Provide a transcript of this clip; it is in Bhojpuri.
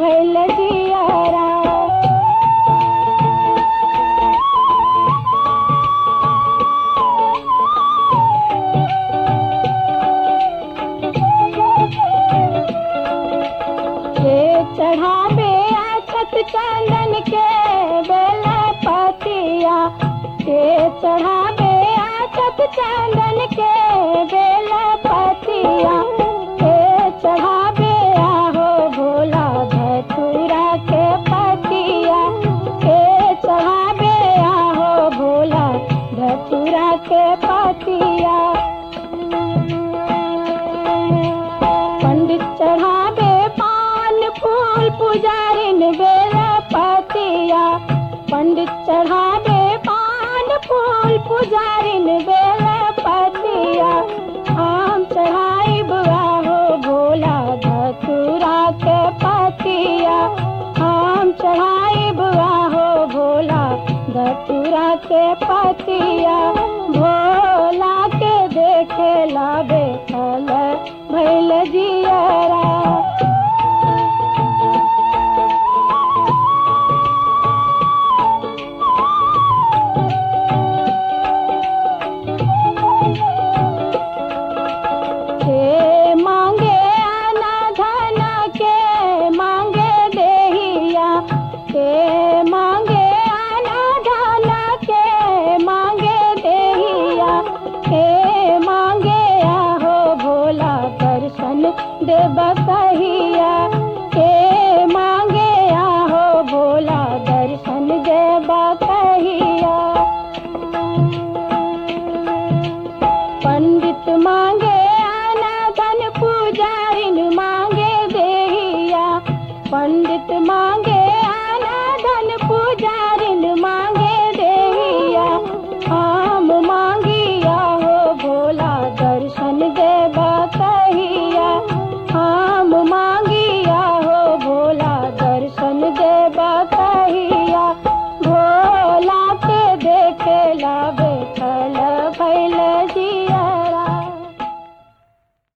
भैल जियारा के चढ़ावे आचत चंदन के बेल पतिया के चढ़ावे आचत चंदन के बेल पतिया के चढ़ावे आहो भोला धतुरा के पतिया के चढ़ावे आहो भोला धतुरा के पतिया पंडित चढ़ावे पान फूल पुजारिन बेल पतिया पंडित चढ़ावे पान फूल पुजारिन बेल पतिया आम चढ़ाई बुआ हो भोला धतुरा के पतिया आम चढ़ाई बुआ हो भोला धतुरा के पतिया भोला के देखे ला बेखल भैल जियरा के मांगे आना धना के मांगे देहिया के मांगे आना धना के मांगे देहिया के मांगे आहो भोला दर्शन देव कहिया के मांगे आहो भोला दर्शन देव कहिया पंडित मांगे आना धन पुजारिन मांगे देहिया पंडित मांगे